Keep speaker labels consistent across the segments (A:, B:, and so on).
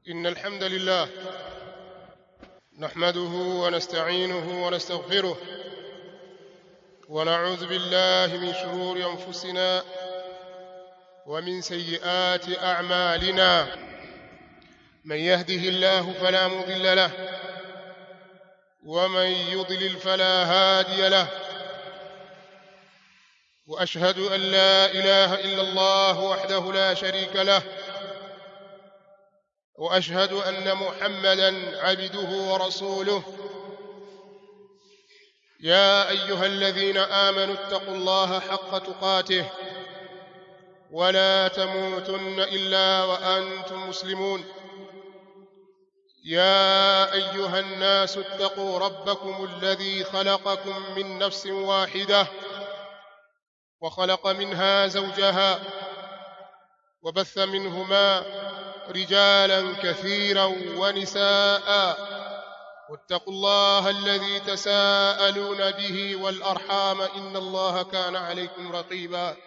A: إن الحمد لله نحمده ونستعينه ونستغفره ونعوذ بالله من شرور أنفسنا ومن سيئات أعمالنا من يهده الله فلا مضل له ومن يضلل فلا هادي له واشهد ان لا اله الا الله وحده لا شريك له واشهد ان محمدا عبده ورسوله يا ايها الذين امنوا اتقوا الله حق تقاته ولا تموتن الا وانتم مسلمون يا ايها الناس اتقوا ربكم الذي خلقكم من نفس واحده وخلق منها زوجها وبث منهما رجالا كثيرا ونساء واتقوا الله الذي تساءلون به والارحام ان الله كان عليكم رقيبا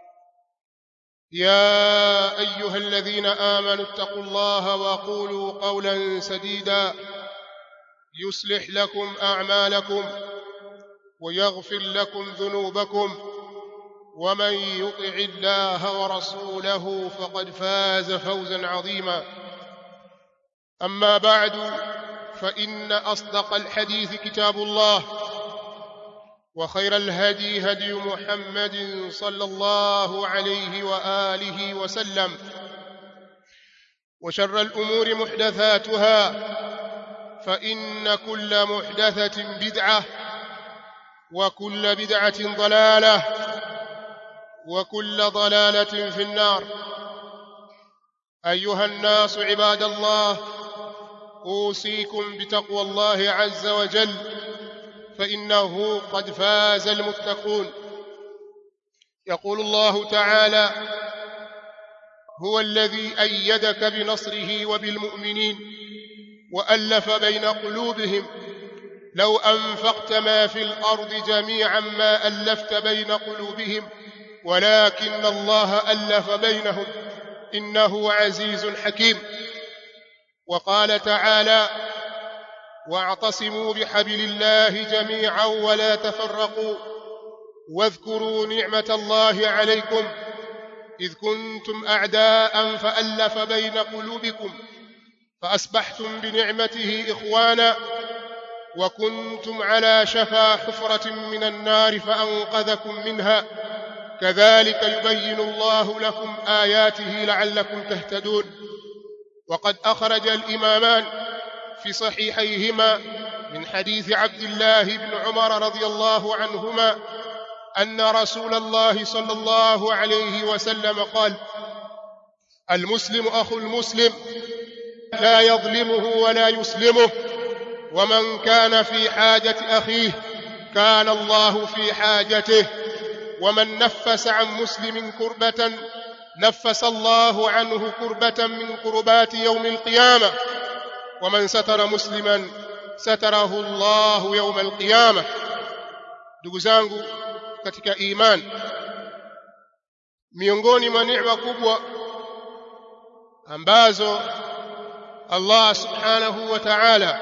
A: يا ايها الذين امنوا اتقوا الله وقولوا قولا سديدا يصلح لكم اعمالكم ويغفر لكم ذنوبكم ومن يطع الله ورسوله فقد فاز فوزا عظيما اما بعد فان اصدق الحديث كتاب الله وخير الهدي هدي محمد صلى الله عليه واله وسلم وشر الامور محدثاتها فان كل محدثه بدعه وكل بدعه ضلاله وكل ضلاله في النار ايها الناس عباد الله اوصيكم بتقوى الله عز وجل فانه قد فاز المتقون يقول الله تعالى هو الذي ايدك بنصره وبالمؤمنين والف بين قلوبهم لو انفقت ما في الارض جميعا ما الفت بين قلوبهم ولكن الله الف بينهم انه عزيز حكيم وقال تعالى واعتصموا بحبل الله جميعا ولا تفرقوا واذكروا نعمه الله عليكم اذ كنتم اعداء فالف بين قلوبكم فاصبحتم بنعمته اخوانا وكنتم على شفا حفره من النار فانقذكم منها كذلك يبين الله لكم اياته لعلكم تهتدون وقد اخرج الامامان في صحيحيهما من حديث عبد الله بن عمر رضي الله عنهما ان رسول الله صلى الله عليه وسلم قال المسلم اخو المسلم لا يظلمه ولا يسلمه ومن كان في حاجه اخيه كان الله في حاجته ومن نفس عن مسلم كربه نفس الله عنه كربه من كربات يوم القيامه ومن ستر مسلما ستره الله يوم القiyama ndugu zangu katika iman miongoni mwa neema kubwa ambazo Allah subhanahu wa ta'ala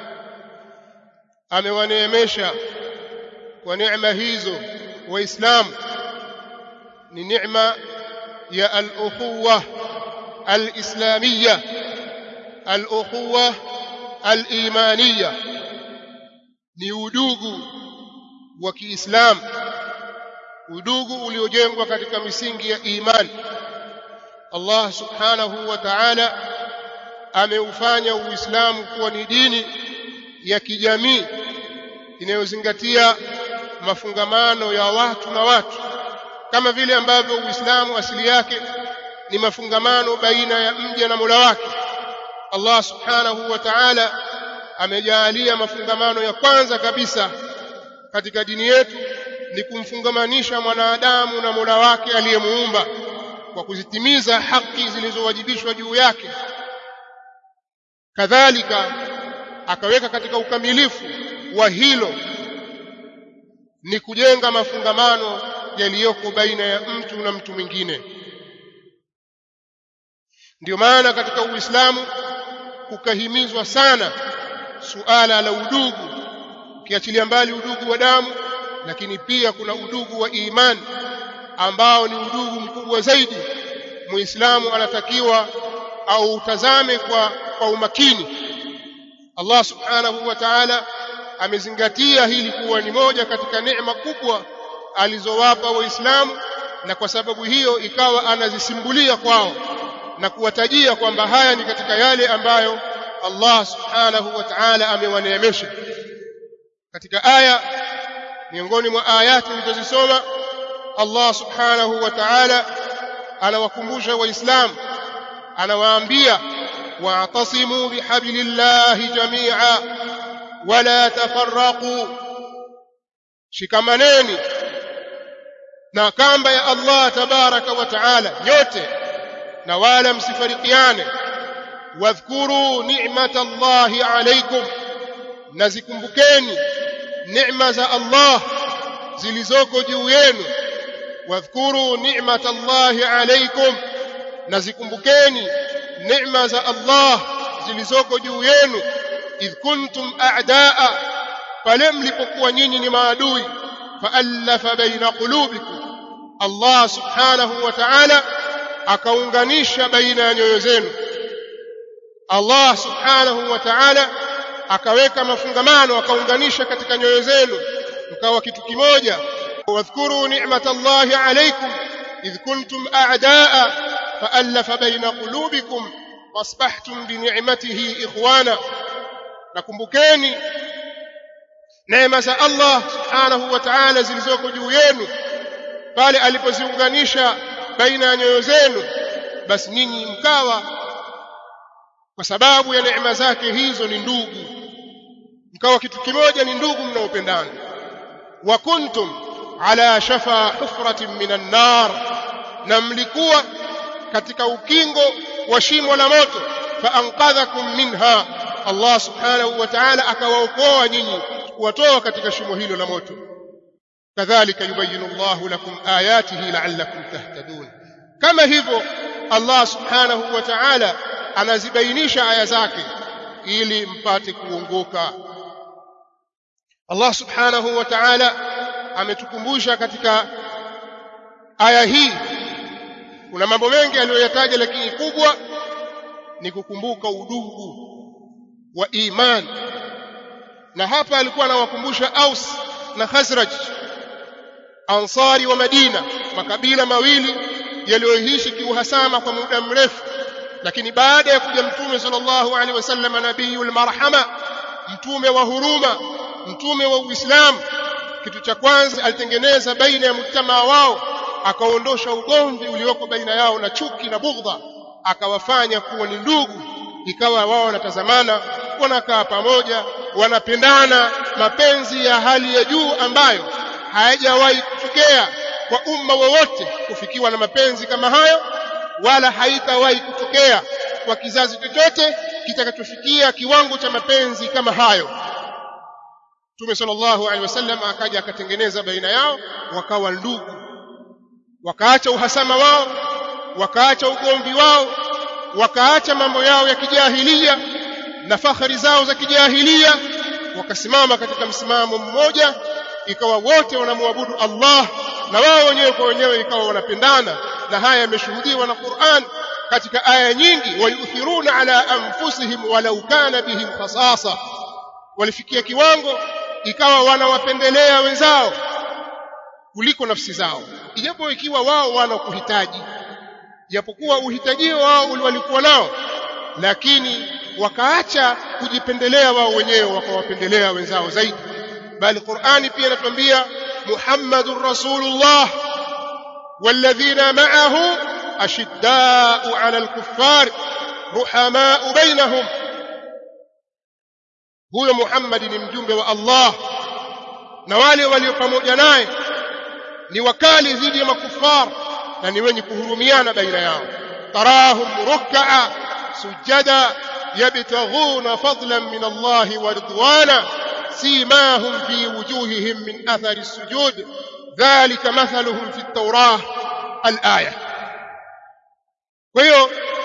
A: amewaneemesha kwa neema hizo waislamu ni neema ya al-ukhuwa al-islamiyya al-ukhuwa al-imaniyya ni udugu wa Kiislamu udugu uliojengwa katika misingi ya imani Allah subhanahu wa ta'ala ameufanya Uislamu kuwa ni dini ya kijamii inayozingatia mafungamano ya watu na watu kama vile ambavyo Uislamu asili yake ni mafungamano baina ya mja na Mola wake Allah subhanahu wa ta'ala amejaalia mafungamano ya kwanza kabisa katika dini yetu ni kumfungamanisha mwanadamu na Mola wake aliyemuumba kwa kuzitimiza haki zilizowajibishwa juu yake kadhalika akaweka katika ukamilifu wa hilo ni kujenga mafungamano yaliyoko baina ya mtu na mtu mwingine ndio maana katika uislamu kukahimizwa sana suala la udugu ukiachilia mbali udugu wa damu lakini pia kuna udugu wa imani ambao ni udugu mkubwa zaidi muislamu anatakiwa au utazame kwa, kwa umakini Allah subhanahu wa ta'ala amezingatia hili kuwa ni moja katika neema kubwa alizowapa waislamu na kwa sababu hiyo ikawa anazisimbulia kwao na kuwatajia kwamba haya ni katika yale ambayo Allah subhanahu wa ta'ala amewaneemesha katika aya miongoni mwa ayati nilizozisoma Allah subhanahu wa ta'ala anawakumbusha waislamu anawaambia wa'tasimu bihablillahi jami'a wala tafarraqu shikamaneni na kamba ya Allah tabaraka wa taala nyote na wala msifarikiane wadhkuru ni'mata Allahi alaykum nazikumbukeni neema za Allah zilizoko juu yenu wadhkuru ni'mata Allahi alaykum nazikumbukeni neema za Allah zilizoko juu yenu idh kuntum a'daa pale mlipokuwa nyinyi ni maadui faallafa baina qulubikum Allah subhanahu wa ta'ala akaunganisha baina ya nyoyo zenu Allah subhanahu wa ta'ala akaweka mafungamano akaunganisha katika nyoyo zenu mkawa kitu kimoja wadhkuru ni'matallahi alaykum idh kuntum a'daa faallafa baina qulubikum wasbahtum bi ni'matihi ikhwana nakumbukeni neema za Allah subhanahu wa ta'ala zilizoko juu yenu pale alipoziunganisha baina ya nyoyo zenu basi ninyi mkawa kwa sababu ya neema zake hizo ni ndugu mkawa kitu kimoja ni ndugu mnaopendana wa kuntum ala shafa hufratin minan nar na mlikuwa katika ukingo wa shimo la moto faanqadhakum minha Allah subhanahu wa ta'ala akawaokoa nyinyi kuwatoa katika shimo hilo la moto kadhalika yubayinu Allahu lakum ayatihi la'allakum tahtadun kama hivyo Allah subhanahu wa ta'ala anazibainisha aya zake ili mpate kuongoka Allah subhanahu wa ta'ala ametukumbusha katika aya hii kuna mambo mengi aliyoyataja lakini kubwa ni kukumbuka udugu wa iman na hapa alikuwa anawakumbusha Aus na Khazraj Ansari wa Madina makabila mawili yaliyoishi kiuhasama kwa muda mrefu lakini baada ya kuja mtume sallallahu alaihi wasallam nabiyul marhama mtume wa huruma mtume wa Uislamu kitu cha kwanza alitengeneza baina ya mtamaa wao akaondosha ugomvi ulioko baina yao na chuki na bughdha akawafanya kuwa ni ndugu ikawa wao wanatazamana wanakaa pamoja wanapendana mapenzi ya hali ya juu ambayo hayajawahi kutokea kwa umma wowote kufikiwa na mapenzi kama hayo wala haitawahi kutokea kwa kizazi chochote kitakachofikia kiwango cha mapenzi kama hayo Mtume sallallahu alaihi wasallam akaja akatengeneza baina yao wakawa ndugu wakaacha uhasama wao wakaacha ugomvi wao wakaacha mambo yao ya kijahilia na fakhari zao za kijahilia wakasimama katika msimamo mmoja ikawa wote wanamwabudu Allah na wao wenyewe kwa wenyewe ikawa wanapendana na haya yameshuhudiwa na Qur'an katika aya nyingi wayuthiruna ala anfusihim walau kana bihim khasasa walifikia kiwango ikawa wanawapendelea wenzao kuliko nafsi zao ijapo ikiwa wao wana kuhitaji japokuwa uhitajio wao walikuwa nao lakini wakaacha kujipendelea wao wenyewe wakawapendelea wenzao zaidi bali Qur'ani pia inatuambia Muhammadur Rasulullah والذين معه أشداء على الكفار رحماء بينهم huyo Muhammad ni mjumbe wa Allah na wale walio pamoja naye ni wakali dhidi ya makufar na ni wenye kuhurumiana baina yao tarahum ruk'a sujada yabtaghuna fadlan min Allah wa ridwana simahum fi wujuhihim min athari as-sujud dhalika mathaluhum fi at-taurah al-aya kwa hiyo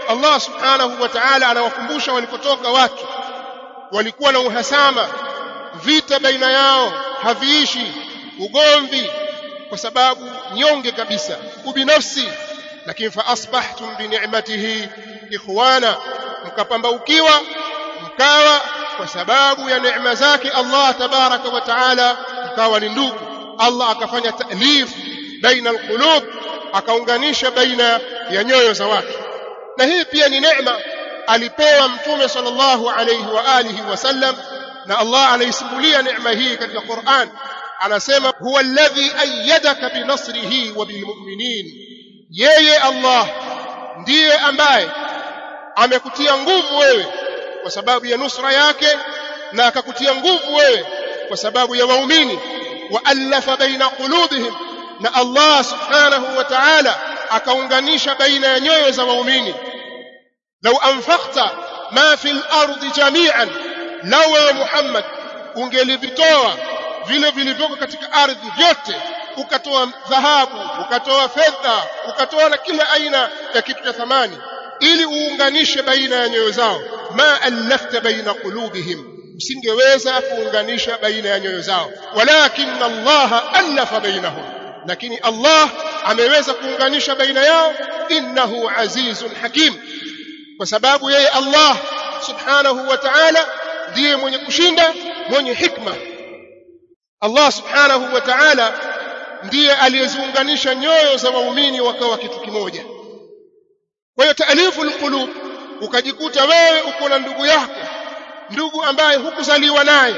A: Allah subhanahu wa ta'ala anawakumbusha walikotoka watu walikuwa na uhasama vita baina yao haviishi ugomvi kwa sababu nyonge kabisa ubinafsi lakini fa asbahtum bi ni'matihi ikhwana mkapambaukiwa mkawa kwa sababu ya neema zake Allah tabaraka wa taala mkawa ni ndugu Allah akafanya ta'lif baina alqulub akaunganisha baina ya nyoyo za watu na hii pia ni neema alipewa mtume sallallahu alayhi wa alihi wasallam na Allah anaisimulia neema hii katika Qur'an anasema huwa alladhi ayyadaka binasrihi wa bilmu'minin yeye Allah ndiye ambaye amekutia nguvu wewe kwa sababu ya nusra yake na akakutia nguvu wewe kwa sababu ya waumini wa alafa baina qulubihim na Allah subhanahu wa ta'ala akaunganisha baina ya nyoyo za waumini law anfaqta ma fil ardi jami'an law ya Muhammad ungelivitoa vile vilivyoko katika ardhi vyote ukatoa dhahabu ukatoa fedha ukatoa na kila aina ya kitu cha thamani ili uunganishe baina ya nyoyo zao ma allafta baina qulubihim usingeweza kuunganisha baina ya nyoyo zao walakin Allah allafa bainahum lakini Allah ameweza kuunganisha baina yao innahu azizun hakim kwa sababu yeye Allah subhanahu wa ta'ala ndiye mwenye kushinda mwenye hikma Allah subhanahu wa ta'ala ndiye aliyeziunganisha nyoyo za waumini wakawa kitu kimoja kwa hiyo taalifu alqulub ukajikuta wewe uko na ndugu yako ndugu ambaye hukuzaliwa naye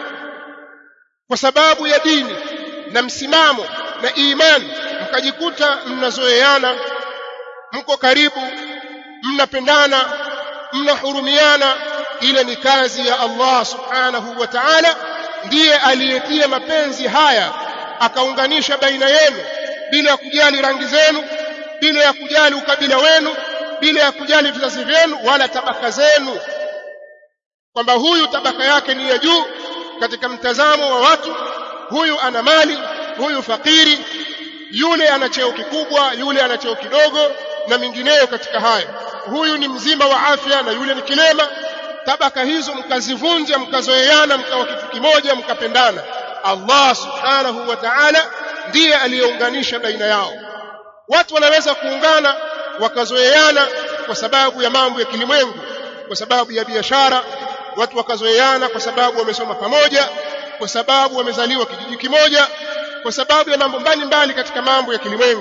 A: kwa sababu ya dini na msimamo na imani mkajikuta mnazoeana mko karibu mnapendana mnahurumiana ile ni kazi ya Allah subhanahu wa ta'ala ndiye aliyetia mapenzi haya akaunganisha baina yenu bila ya kujali rangi zenu bila ya kujali ukabila wenu bila ya kujali vizazi vyenu wala tabaka zenu kwamba huyu tabaka yake ni ya juu katika mtazamo wa watu huyu ana mali huyu fakiri yule ana cheo kikubwa yule ana cheo kidogo na mingineyo katika hayo huyu ni mzima wa afya na yule ni kilema tabaka hizo mkazivunja mkazoeana mkawa kitu kimoja mkapendana Allah subhanahu wa ta'ala ndiye aliyeunganisha baina yao watu wanaweza kuungana wakazoeana kwa sababu ya mambo ya kilimwengu kwa sababu ya biashara watu wakazoeana kwa sababu wamesoma pamoja kwa sababu wamezaliwa kijiji kimoja kwa sababu ya mambo mbalimbali katika mambo ya kilimwengu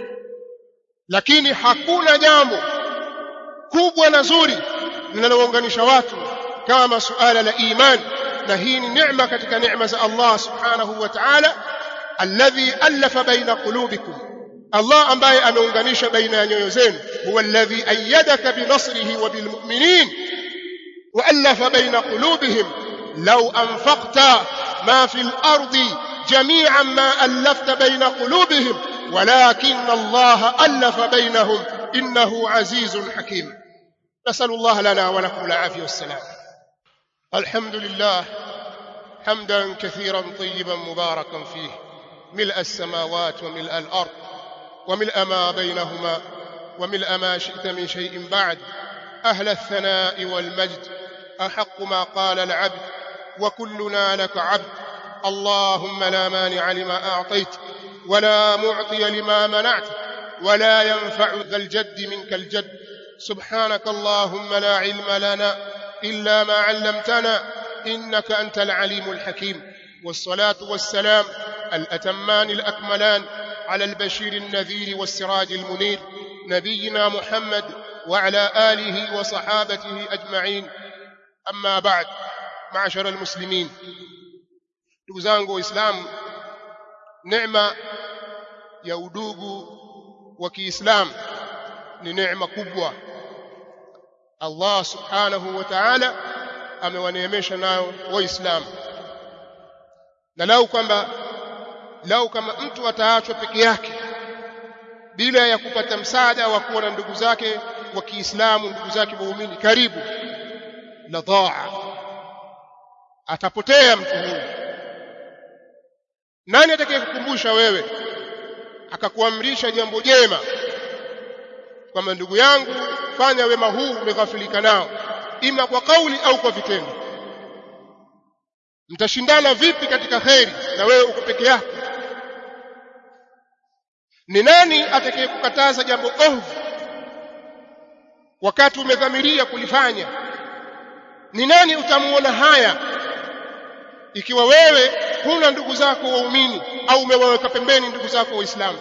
A: lakini hakuna jambo kubwa na zuri linalounganisha watu kama suala la imani na hii ni neema katika neema za Allah subhanahu wa ta'ala alladhi alafa baina qulubikum Allah ambaye ameunganisha baina ya nyoyo zenu huwa alladhi ayyadaka binasrihi wa bilmu'minin wa alafa baina qulubihim law anfaqta ma fil ardi jami'an ma alafta baina qulubihim ولكن الله ألف بينهم إنه عزيز حكيم نسأل الله لنا ولكم العافية والسلام الحمد لله حمدا كثيرا طيبا مباركا فيه ملء السماوات وملء الأرض وملء ما بينهما وملء ما شئت من شيء بعد أهل الثناء والمجد أحق ما قال العبد وكلنا لك عبد اللهم لا مانع لما أعطيت ولا معطي لما منعت ولا ينفع ذا الجد منك الجد سبحانك اللهم لا علم لنا إلا ما علمتنا إنك أنت العليم الحكيم والصلاة والسلام الأتمان الأكملان على البشير النذير والسراج المنير نبينا محمد وعلى آله وصحابته أجمعين أما بعد معشر المسلمين دوزانغو إسلام neema ya udugu wa Kiislamu ni neema kubwa Allah subhanahu wa ta'ala amewaneemesha nayo waislamu na lau kwamba lau kama mtu ataachwa peke yake bila ya kupata msaada wa kuwa na ndugu zake wa Kiislamu ndugu zake waumini karibu la dhaa atapotea mtu huyu nani atakayekukumbusha wewe akakuamrisha jambo jema kwamba ndugu yangu fanya wema huu umeghafilika nao ima kwa kauli au kwa vitendo mtashindana vipi katika kheri na wewe uko peke yako ni nani atakayekukataza jambo ovu wakati umedhamiria kulifanya ni nani utamuona haya ikiwa wewe huna ndugu zako waumini au umewaweka pembeni ndugu zako waislamu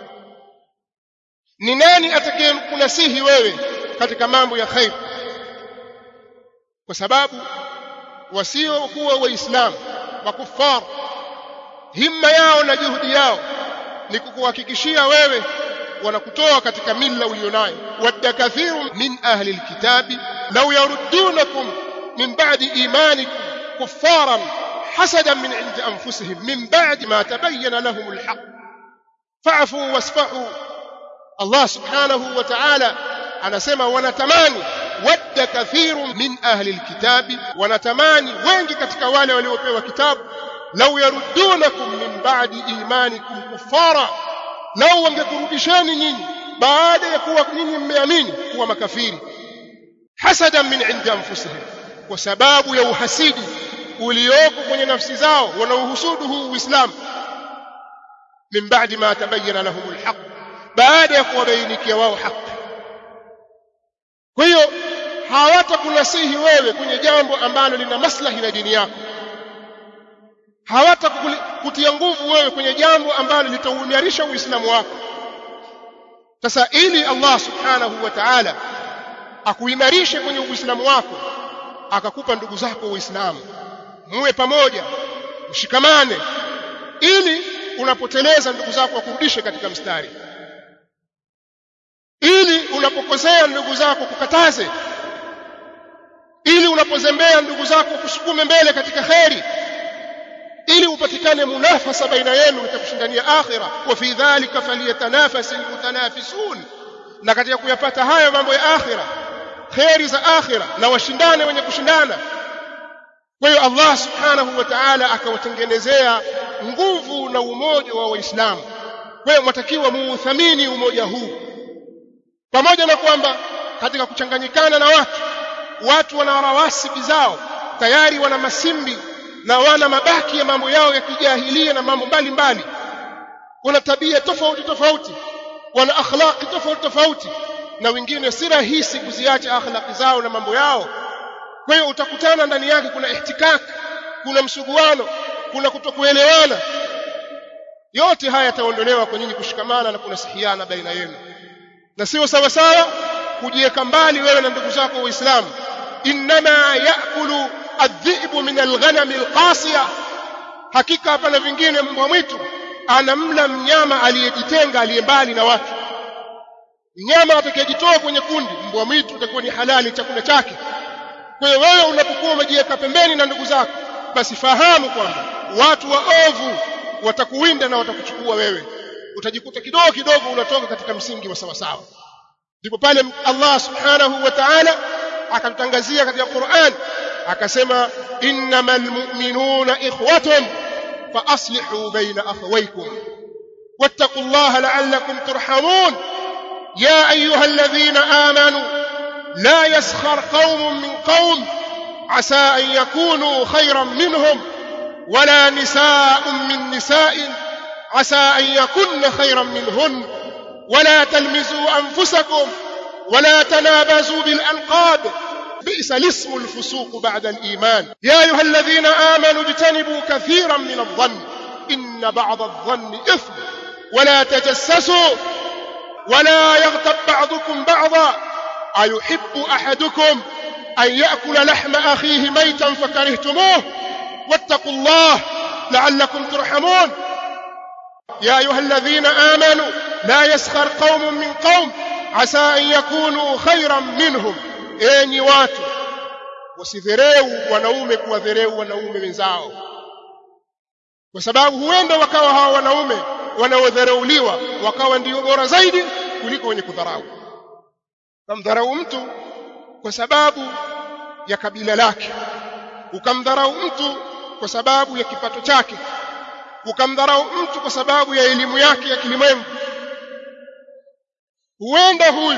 A: ni nani atakayekunasihi wewe katika mambo ya khair kwa sababu wasiokuwa waislamu makufar himma yao na juhudi yao ni kukuhakikishia wewe wanakutoa katika mila ulionayo wadda kathiru min ahli alkitabi law yaruddunakum min ba'di imanikum kuffaran hasadan min 'indi anfusihim min ba'di ma tabayyana lahum alhaq fa'fu wasfahu Allah subhanahu wa ta'ala anasema wanatamani wadda kathiru min ahli alkitabi wanatamani wengi katika wale waliopewa kitabu law yaruddunakum min ba'di imanikum kuffara lau wangekurudisheni nyinyi baada ya kuwa nyinyi mmeamini kuwa makafiri hasadan min indi anfusihim kwa sababu ya uhasidi ulioko kwenye nafsi zao wanaohusudu huu uislamu min ba'di ma tabayyana lahum alhaq baada ya kuwabainikia wao haki kwa hiyo hawatakunasihi wewe kwenye jambo ambalo lina maslahi na dini yako hawatakutia nguvu wewe kwenye jambo ambalo litauimarisha uislamu wako sasa ili Allah subhanahu wa ta'ala akuimarishe kwenye uislamu wako akakupa ndugu zako waislamu muwe pamoja mshikamane ili unapoteleza ndugu zako wakurudishe katika mstari ili unapokosea ndugu zako kukataze ili unapozembea ndugu zako kusukume mbele katika kheri ili upatikane munafasa baina yenu katika kushindania akhira wa fi dhalika falyatanafasi almutanafisun na katika kuyapata hayo mambo ya akhira kheri za akhira na washindane wenye kushindana kwa hiyo Allah subhanahu wa ta'ala akawatengenezea nguvu na umoja wa waislamu kwa hiyo mwatakiwa muuthamini umoja huu pamoja na kwamba katika kuchanganyikana na watu watu wana rawasibi zao tayari wana masimbi na wana mabaki ya mambo yao ya kijahilia na mambo mbalimbali wana tabia tofauti tofauti wana akhlaqi tofauti tofauti na wengine si rahisi kuziacha akhlaqi zao na mambo yao kwa hiyo utakutana ndani yake kuna ihtikak kuna msuguano kuna kutokuelewana yote haya yataondolewa kwa nyinyi kushikamana na kunasihiana baina yenu na sio sawa sawa kujiweka mbali wewe na ndugu zako waislamu inma yaakulu adhibu min alghanam alqasiya hakika hapana vingine mbwa mwitu anamla mnyama aliyejitenga aliye mbali na watu mnyama atakayejitoa kwenye kundi mbwa mwitu utakuwa ni halali chakula chake kwa hiyo wewe unapokuwa umejiweka pembeni na ndugu zako basi fahamu kwamba watu waovu watakuwinda na watakuchukua wewe utajikuta kidogo kidogo unatoka katika msingi wa sawa sawa ndipo pale Allah subhanahu wa ta'ala akatutangazia katika Qur'an akasema innamal mu'minuna ikhwatun fa aslihu baina akhawaykum wattaqullaha la'allakum turhamun ya ayyuhalladhina amanu la yaskhar qaumun min qaum asa an yakunu khayran minhum ولا نساء من نساء عسى أن يكن خيرا منهن ولا تلمزوا أنفسكم ولا تنابزوا بالألقاب بئس الاسم الفسوق بعد الإيمان يا أيها الذين آمنوا اجتنبوا كثيرا من الظن إن بعض الظن إثم ولا تجسسوا ولا يغتب بعضكم بعضا أيحب أحدكم أن يأكل لحم أخيه ميتا فكرهتموه واتقوا الله لعلكم ترحمون يا أيها الذين آمنوا لا يسخر قوم من قوم عسى أن يكونوا خيرا منهم enyi watu wasidhereu wanaume kuwadhereu wanaume wenzao kwa sababu huenda wakawa hawa wanaume wanaodharauliwa wakawa ndio bora zaidi kuliko wenye kudharau ukamdharau mtu kwa sababu ya kabila lake ukamdharau mtu kwa sababu ya kipato chake ukamdharau mtu kwa sababu ya elimu yake ya kilimwengu huenda huyu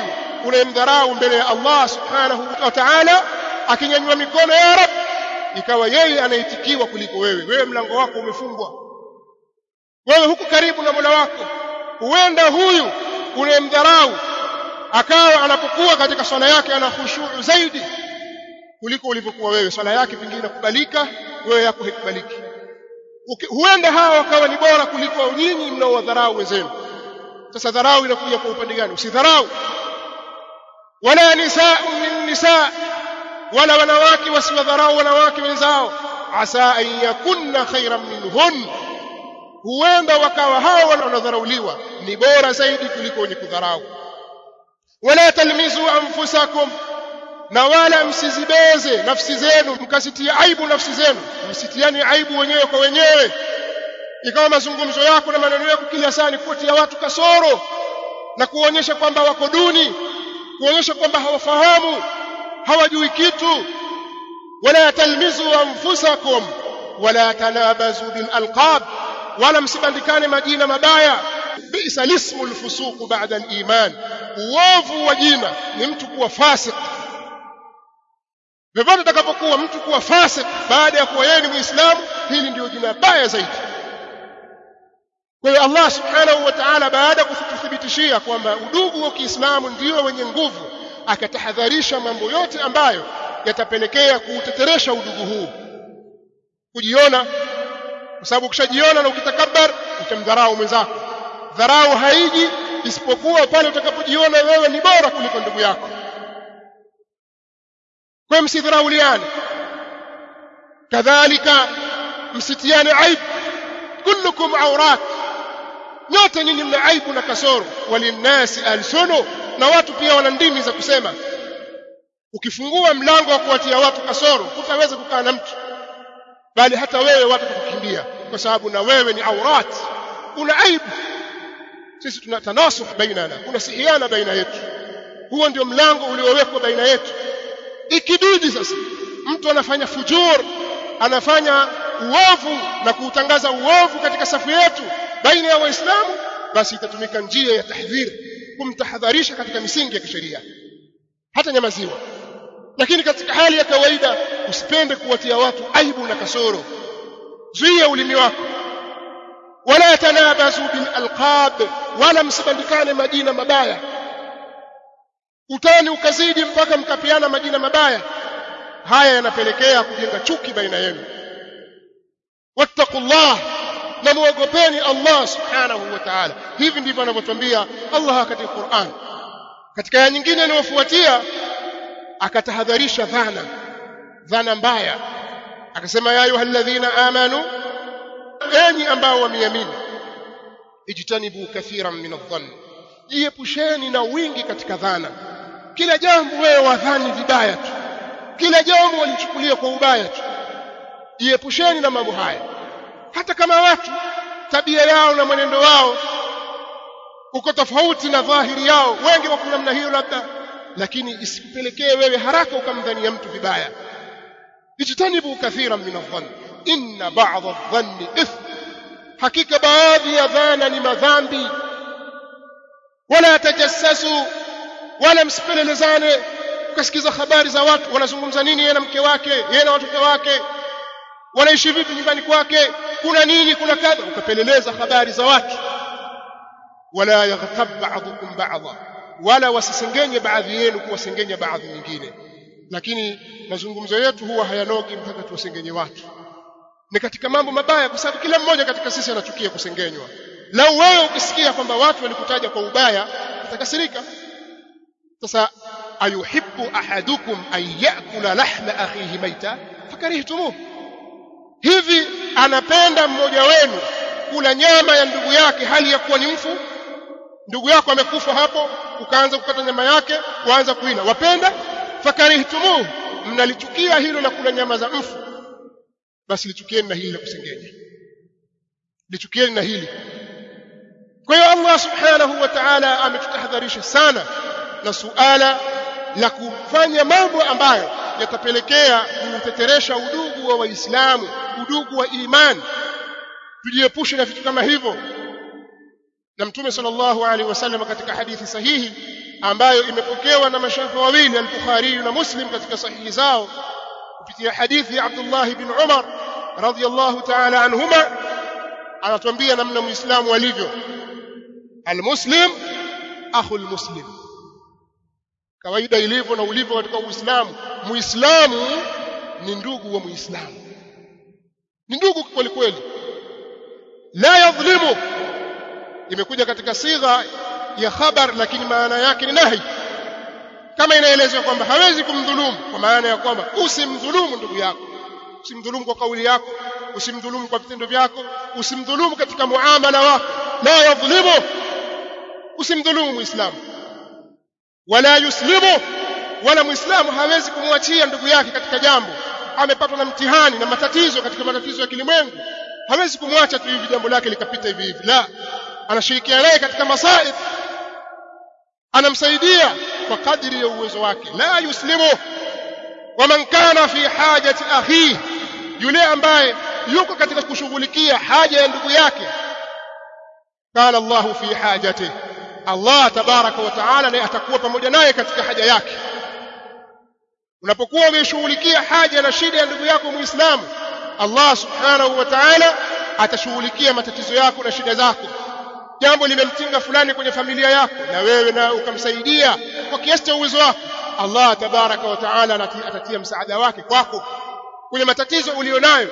A: unayemdharau mbele ya Allah subhanahu wa ta'ala akinyanyua mikono ya rab ikawa yeye anaitikiwa kuliko wewe wewe mlango wako umefungwa wewe huku karibu na Mola wako huenda huyu unayemdharau akawa anapokuwa katika swala yake ana khushu zaidi kuliko ulivyokuwa wewe swala yake pengine inakubalika wewe yako haikubaliki huenda hawa wakawa ni bora kuliko nyinyi mnaowadharau wenzenu sasa dharau inakuja kwa upande gani usidharau wala nisaa min nisaa wala wanawake wasiwadharau wanawake wenzao asa an yakunna khairan minhun huenda wakawa hao wanaodharauliwa ni bora zaidi kuliko wenye kudharau wala talmizu anfusakum na wala msizibeze nafsi zenu mkasitia aibu nafsi zenu msitiani aibu wenyewe kwa wenyewe ikawa mazungumzo yako na maneno yako kila saa ni kuwatia watu kasoro na kuonyesha kwamba wako duni kuonyesha kwamba hawafahamu hawajui kitu wala talmizu anfusakum wala tanabazu bil alqab wala msibandikane majina mabaya bisa lismu lfusuq ba'da al-iman uovu wa jina ni mtu kuwa fasik vyovyote atakapokuwa mtu kuwa fasik baada ya kuwa yeye ni muislamu hili ndio jina baya zaidi kwa hiyo Allah subhanahu wa ta'ala baada ya kututhibitishia kwamba udugu wa Kiislamu ndio wenye nguvu akatahadharisha mambo yote ambayo yatapelekea kuuteteresha udugu huu kujiona kwa sababu ukishajiona na ukitakabbar utamdharau mwenzako dharau haiji isipokuwa pale utakapojiona wewe ni bora kuliko ndugu yako kwa msidharauliane kadhalika msitiane aibu kullukum aurat nyote nyinyi mna aibu na kasoro walinnasi alsunu na watu pia wana ndimi za kusema ukifungua mlango wa kuwatia watu kasoro hutaweza kukaa na mtu bali hata wewe watu kukukimbia kwa sababu na wewe ni aurat una aibu sisi tuna tanasuh bainana kuna sihiana baina yetu huo ndio mlango uliowekwa baina yetu ikibidi sasa mtu anafanya fujur anafanya uovu na kuutangaza uovu katika safu yetu baina ya waislamu basi itatumika njia ya tahdhir kumtahadharisha katika misingi ya kisheria hata nyamaziwa lakini katika hali ya kawaida usipende kuwatia watu aibu na kasoro zuia ulimi wako wala tanabazu bil alqab wala msibandikane majina mabaya utani ukazidi mpaka mkapiana majina mabaya haya yanapelekea kujenga chuki baina yenu wattaqullah na muogopeni Allah subhanahu wa ta'ala hivi ndivyo anavyotuambia Allah katika Qur'an katika aya nyingine inayofuatia akatahadharisha dhana dhana mbaya akasema ya ayyuhalladhina amanu enyi ambao wameamini ijtanibu kathiran min adh-dhann jiepusheni na wingi katika dhana kila jambo wewe wadhani vibaya tu kila jambo walichukulia kwa ubaya tu jiepusheni na mambo haya hata kama watu tabia yao na mwenendo wao uko tofauti na dhahiri yao wengi wako namna hiyo labda lakini isikupelekee wewe haraka ukamdhania mtu vibaya ijtanibu kathiran min adh-dhann inna ba'dha adh-dhanni ithm hakika baadhi ya dhana ni madhambi wala tajassasu wala msipelelezane ukasikiza habari za watu wanazungumza nini yeye na mke wake yeye na watoto wake wanaishi vipi nyumbani kwake kuna nini kuna kadha ukapeleleza habari za watu wala yaghtab ba'dukum ba'dha wala wasisengenye baadhi yenu kuwasengenya baadhi nyingine lakini mazungumzo yetu huwa hayanogi mpaka tuwasengenye watu ni katika mambo mabaya kwa sababu kila mmoja katika sisi anachukia kusengenywa lau wewe ukisikia kwamba watu walikutaja kwa ubaya utakasirika sasa ayuhibbu ahadukum an yakula lahma akhihi maita fakarihtumuh hivi anapenda mmoja wenu kula nyama ya ndugu yake hali ya kuwa ni mfu ndugu yako amekufa hapo ukaanza kukata nyama yake waanza kuila wapenda fakarihtumuh mnalichukia hilo la kula nyama za mfu basi lichukieni na hili la kusengenya lichukieni na hili kwa hiyo Allah subhanahu wa ta'ala ametutahadharisha sana na suala la kufanya mambo ambayo yatapelekea kuteteresha udugu wa waislamu udugu wa imani tujiepushe na vitu kama hivyo na mtume sallallahu alaihi wasallam katika hadithi sahihi ambayo imepokewa na mashaikh wawili al-Bukhari na Muslim katika sahihi zao kupitia hadithi ya Abdullah ibn Umar radhiyallahu ta'ala anhuma anatuambia namna muislamu alivyo almuslim akhul muslim kawaida ilivyo na ulivyo katika uislamu muislamu ni ndugu wa muislamu ni ndugu kweli kweli la yadhlimu imekuja katika sigha ya khabar lakini maana yake ni nahi kama inaelezwa kwamba hawezi kumdhulumu kwa maana ya kwamba usimdhulumu ndugu yako usimdhulumu kwa kauli yako usimdhulumu kwa vitendo vyako usimdhulumu katika muamala wako la yadhlimu usimdhulumu muislamu wala yuslimu wala muislamu hawezi kumwachia ndugu yake katika jambo amepatwa na mtihani na matatizo katika matatizo ya kilimwengu hawezi kumwacha tu hivi jambo lake likapita hivi hivi la anashirikiana naye katika masaib anamsaidia kwa kadiri ya uwezo wake la yuslimu waman kana fi hajati akhihi yule ambaye yuko katika kushughulikia haja ya ndugu yake kana Allahu fi hajati Allah tabaraka wa taala naye atakuwa pamoja naye katika haja yake unapokuwa umeshughulikia haja na shida ya ndugu yako muislamu Allah subhanahu wa ta'ala atashughulikia matatizo yako na shida zako jambo limemtinga fulani kwenye familia yako na wewe na ukamsaidia kwa kiasi cha uwezo wako Allah tabaraka wa taala atatia msaada wake kwako kwenye matatizo ulionayo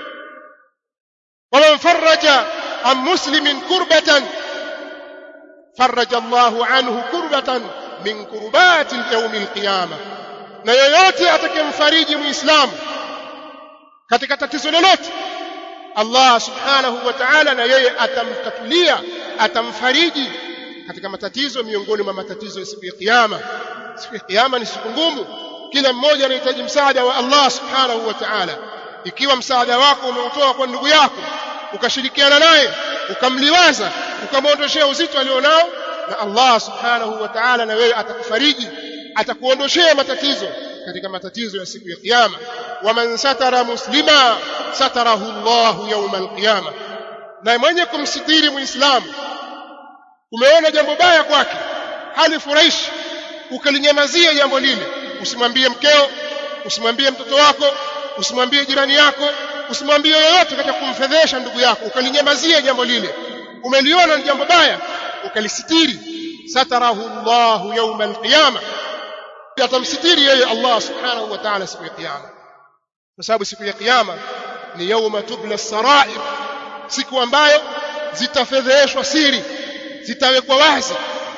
A: waman faraja an muslimin kurbatan faraja Allahu anhu kurbatan min kurbati yawm alqiyama na yoyote atakayemfariji muislamu katika tatizo lolote Allah subhanahu wa ta'ala na yeye atamtatulia atamfariji katika matatizo miongoni mwa matatizo ya siku ya kiyama siku ya kiyama ni siku ngumu kila mmoja anahitaji msaada wa Allah subhanahu wa ta'ala ikiwa msaada wako umeutoa kwa ndugu yako ukashirikiana naye ukamliwaza ukamwondoshea uzito alionao na Allah subhanahu wa ta'ala na wewe atakufariji atakuondoshea matatizo katika matatizo ya siku ya kiyama waman satara muslima satarahu Allah yawm alqiyama na mwenye kumsitiri muislamu umeona jambo baya kwake hali furahishi ukalinyamazia jambo lile usimwambie mkeo usimwambie mtoto wako usimwambie jirani yako usimwambie yoyote katika kumfedhesha ndugu yako ukalinyamazia jambo lile umeliona ni jambo baya ukalisitiri satarahu Allah yawm alqiyama atamsitiri yeye Allah subhanahu wa ta'ala siku ya kiyama kwa sababu siku ya kiyama ni yauma tubla sarair siku ambayo zitafedheshwa siri zitawekwa wazi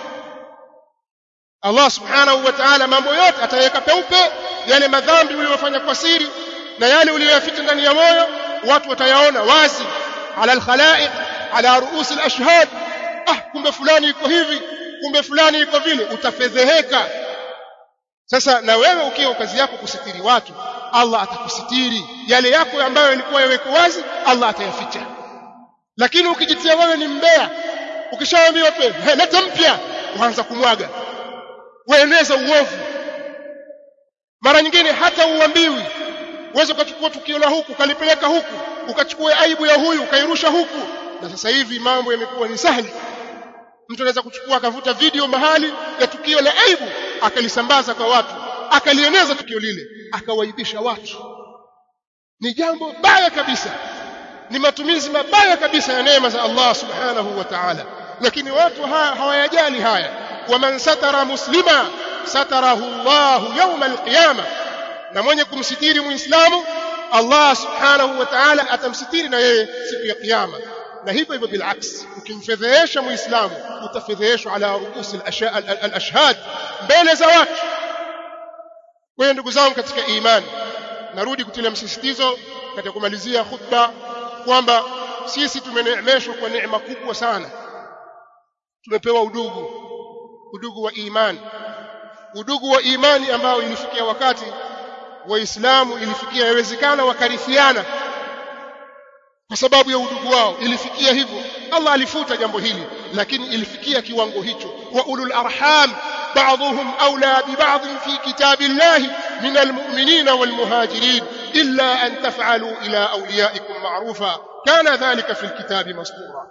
A: Allah subhanahu wa ta'ala mambo yote ataweka peupe yale madhambi uliyofanya kwa siri na yale uliyoyaficha ndani ya moyo watu watayaona wazi ala alkhalaiq ala ruus alashhad ah kumbe fulani iko hivi kumbe fulani iko vile utafedheheka sasa na wewe ukiwa kazi yako kusitiri watu Allah atakusitiri yale yako ambayo yalikuwa yaweko wazi Allah atayaficha lakini ukijitia wewe ni mbea ukishaambiwa tu hey, leta mpya uanza kumwaga ueneza uovu mara nyingine hata uambiwi uweze ukachukua tukio la huku ukalipeleka huku ukachukua aibu ya huyu ukairusha huku na sasa hivi mambo yamekuwa ni sahali mtu anaweza kuchukua akavuta video mahali ya tukio la aibu akalisambaza kwa watu akalieneza tukio lile akawaibisha watu ni jambo baya kabisa ni matumizi mabaya kabisa ya neema za Allah subhanahu wa ta'ala lakini watu hawayajali haya waman satara muslima satarahu Allah yawm alqiyama na mwenye kumsitiri muislamu Allah subhanahu wa ta'ala atamsitiri na yeye siku ya kiyama na hivyo hivyo bilaks ukimfedhehesha muislamu utafedheheshwa ala ruusi al-ashhad mbele za watu kwa hiyo ndugu zangu katika imani narudi kutilia msisitizo katika kumalizia khutba kwamba sisi tumeneemeshwa kwa neema kubwa sana tumepewa udugu udugu wa imani udugu wa imani ambao ilifikia wakati waislamu ilifikia yawezekana wakarithiana kwa sababu ya udugu wao ilifikia hivyo Allah alifuta jambo hili lakini ilifikia kiwango hicho wa ulul arham بعضهم أولى ببعض في كتاب الله من المؤمنين والمهاجرين إلا أن تفعلوا إلى أوليائكم معروفا كان ذلك في الكتاب مسطورا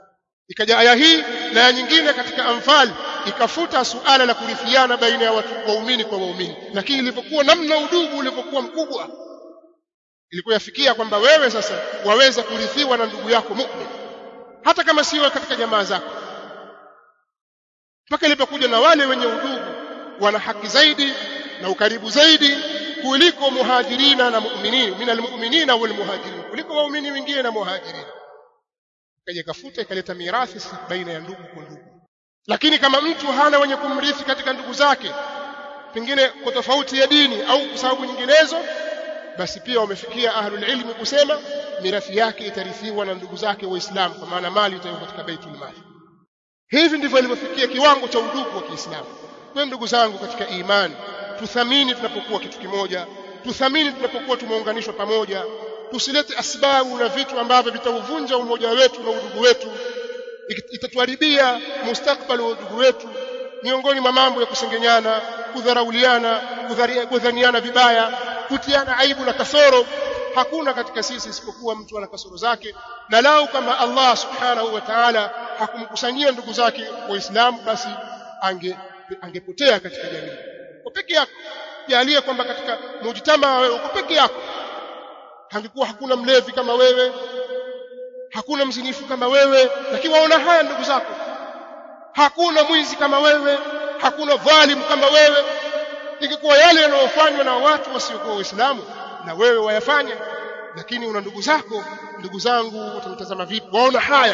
A: ikaja aya hii na ya nyingine katika Anfal ikafuta suala la kurithiana baina ya watu waumini kwa waumini lakini ilipokuwa namna udugu ulivyokuwa mkubwa ilikuwa yafikia kwamba wewe sasa waweza kurithiwa na ndugu yako mu'min hata kama sio katika jamaa zako mpaka ilipokuja na wale wenye udugu wana haki zaidi na ukaribu zaidi kuliko muhajirina na mu'minin min almu'minina wal muhajirin kuliko waumini wengine na muhajirin kaja kafuta ikaleta mirathi baina ya ndugu kwa ndugu lakini kama mtu hana wenye kumrithi katika ndugu zake pengine kwa tofauti ya dini au kwa sababu nyinginezo basi pia wamefikia ahlul ilmi kusema mirathi yake itarithiwa na ndugu zake waislamu kwa maana mali itakuwa katika baitul mali hivi ndivyo ilivyofikia kiwango cha udugu wa Kiislamu kwa ndugu zangu katika imani tuthamini tunapokuwa kitu kimoja tuthamini tunapokuwa tumeunganishwa pamoja tusilete asbabu na vitu ambavyo vitauvunja umoja wetu na udugu wetu itatuharibia mustakbali wa udugu wetu miongoni mwa mambo ya kusengenyana kudharauliana kudhaniana vibaya kutiana aibu na kasoro hakuna katika sisi isipokuwa mtu ana kasoro zake na lau kama Allah subhanahu wa ta'ala hakumkusanyia ndugu zake waislamu basi ange angepotea katika jamii kwa peke yako jalie kwamba katika mujtama wewe uko peke yako hangekuwa hakuna mlevi kama wewe hakuna mzinifu kama wewe lakini waona haya ndugu zako hakuna mwizi kama wewe hakuna dhalimu kama wewe ingekuwa yale yanayofanywa na watu wasiokuwa waislamu na wewe wayafanya lakini una ndugu zako ndugu zangu watamtazama vipi waona haya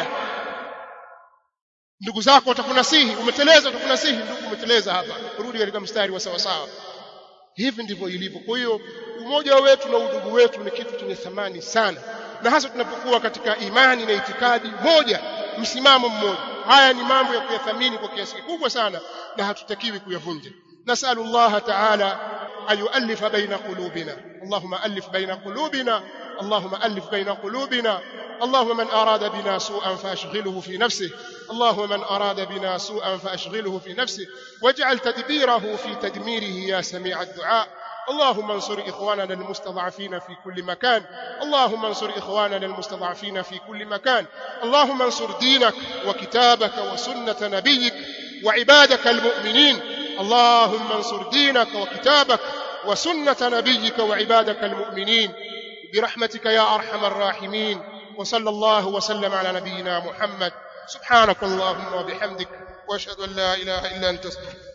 A: ndugu zako watakunasihi umeteleza watakunasihi ndugu umeteleza hapa rudi katika mstari wa sawa sawa hivi ndivyo ilivyo kwa hiyo umoja wetu na udugu wetu ni kitu chenye thamani sana na hasa tunapokuwa katika imani na itikadi moja msimamo mmoja haya ni mambo ya kuyathamini kwa kiasi kikubwa sana na hatutakiwi kuyavunja nasalu Allah ta'ala an yu'allifa baina qulubina Allahumma alif baina qulubina Allahumma alif baina qulubina اللهم من أراد بنا سوءا فأشغله في نفسه اللهم من أراد بنا سوءا فأشغله في نفسه واجعل تدبيره في تدميره يا سميع الدعاء اللهم انصر إخواننا المستضعفين في كل مكان اللهم انصر إخواننا المستضعفين في كل مكان اللهم انصر دينك وكتابك وسنة نبيك وعبادك المؤمنين اللهم انصر دينك وكتابك وسنة نبيك وعبادك المؤمنين برحمتك يا أرحم الراحمين وصلى الله وسلم على نبينا محمد سبحانك اللهم وبحمدك واشهد ان لا اله الا انت استغفرك